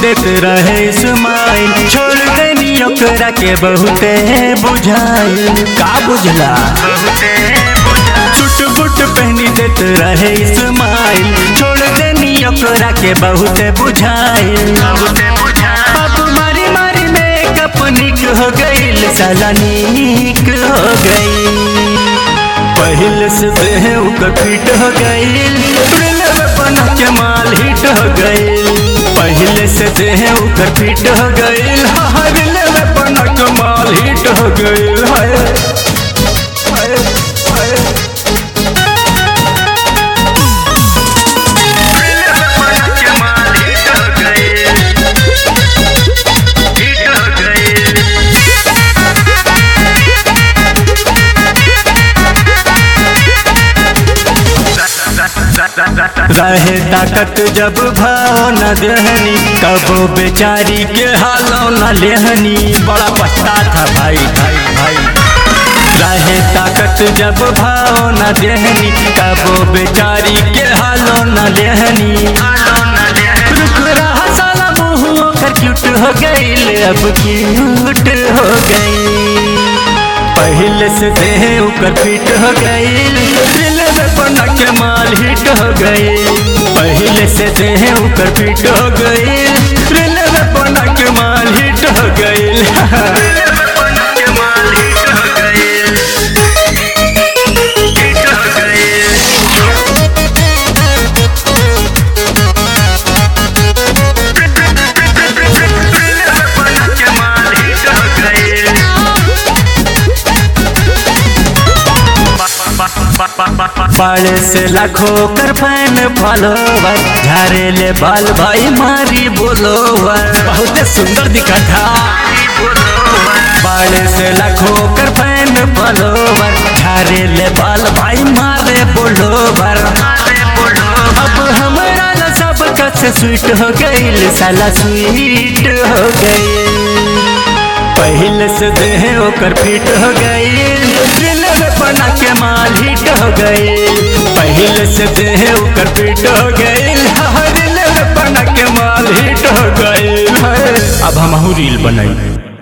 देत रहे स्माइल छोड़ देनी ओकरा के बहुते बुझाइल का बुझला चुट बुट पहनी देत रहे स्माइल छोड़ देनी ओकरा के बहुते बुझाइल अब मारी मारी मेकअप निक हो गईल साला निक हो गईल पहिल से देह ओकर फिट हो गईल प्रेम बना के माल हिट हो गईल पहले से देह ओकर फिट हो गईल हर लेवे बना के माल हिट हो गईल हाय हाय हाय रहे ताकत जब भाव न देहनी कबो बेचारी के हालो न लेहनी बड़ा पछता था भाई भाई भाई रहे ताकत जब भाव न देहनी कबो बेचारी के हालो न लेहनी रुक रहा साला मुँह ओकर क्यूट हो गईल अब क्यूट हो गई पहले से देह ओकर फिट हो गईल दिल में बना के माल हिट हो गईल पहले से देह ओकर फिट हो गईल दिल में बना के माल हिट हो गईल बड़े से लाखों कर फैन फॉलोवर झारे ले बाल भाई मारी बोलोवर बहुत सुंदर दिखा था बड़े से लाखों कर फैन फॉलोवर झारे ले बाल भाई मारे बोलोवर अब हमारा ला सब कस स्वीट हो गईल साला स्वीट हो गईल पहले से देह ओकर फिट हो गईल दिल में बना के माल हिट हो गईल पहले से देह ओकर फिट हो गईल हर दिल में बना के माल हिट हो गईल अब हम रील बनाई